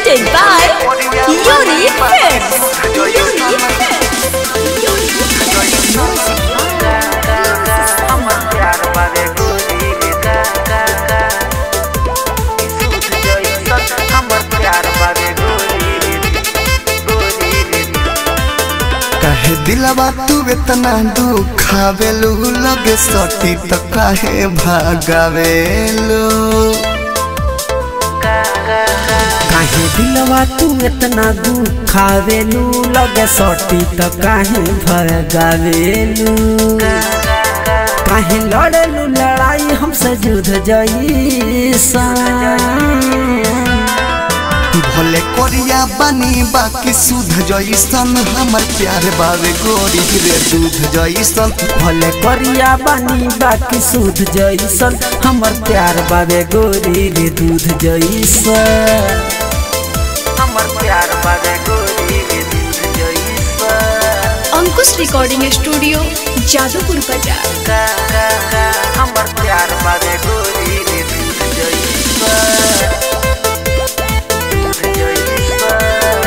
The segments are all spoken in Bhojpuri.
Presented by Unique Films. Unique Films. कहे दिलवा तू इतना दुखावेलू लगे सटी तो काहे भागावेलू काहे दिलवा तू इतना दुखावेलू लगे सटी त काहे भगावेलू काहे लड़ेलू लड़ाई हमसे युद्ध जईसा भले कोरिया बनी बाकी सुध जैसन हमर प्यार बावे गोरी रे दूध जैसन भले करिया बानी बाकी सूद जैसन हमर प्यार बाबे गोरी रे दूध जैसन हमर प्यार बाबे गोरी रे दूध जैसन अंकुश रिकॉर्डिंग स्टूडियो जादूपुर बाजार हमर प्यार बाबे गोरी रे दूध जैसन दूध जैसन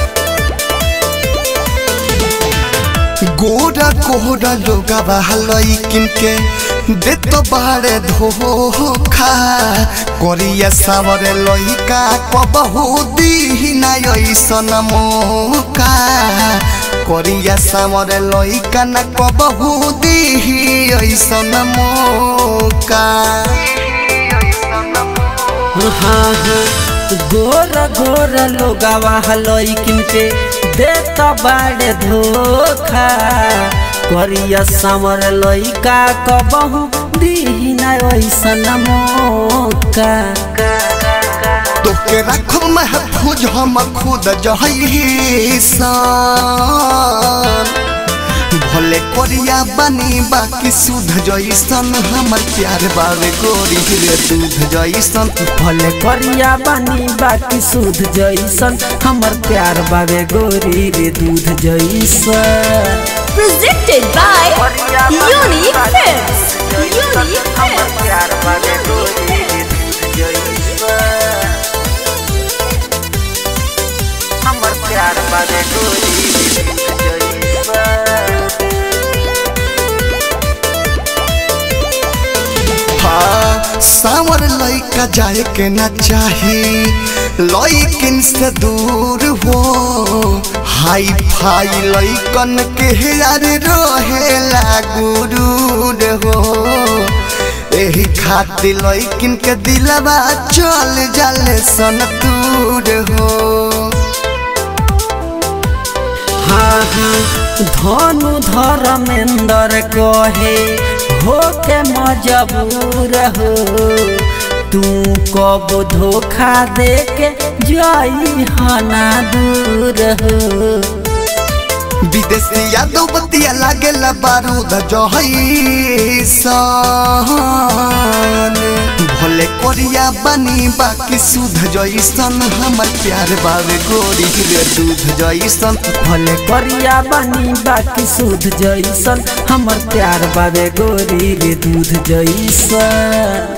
गोरा कोहरा लोगा बहलई किनके दे तो बाड़े धोखा कोरिया सावरे लइका कबहू दीना ऐसन मौका कोरिया सावरे लइका न कबहू दीही ऐसन मौका हाँ हाँ गोर गोर लोगावा हलई किनके देत बाड़े धोखा करिया समर लइका कबहू दीना ऐसन मौका तोके रखो महफूज हम खुद जहैसन भले कोरिया बनी बाकी सुध जैसन हमर प्यार बावे गोरी रे दूध जैसन भले करिया बानी बाकी सूद जैसन हमर प्यार बाबे गोरी रे दूध जैसन Presented by Unique Films. Unique Films. हाँ सावर लइका जाए के ना चाही लइकिन से दूर हो हाई फाई लइकन के यार रहेला गुरूर हो एही खातिर लइकिन के दिलवा चल जाले सन दूर हो हाँ हाँ धनु धर्मेंद्र कहे हो के मजबूर हो तू कब धोखा दे के जाई हना दूर हो विदेशी यादव बतिया लागेला बारूद जहैसन भले कोरिया बनी बाकी सुध जैसन हमर प्यार बावे गोरी रे दूध जैसन भले करिया बानी बाकी सूद जैसन हमर प्यार बाबे गोरी रे दूध जैसन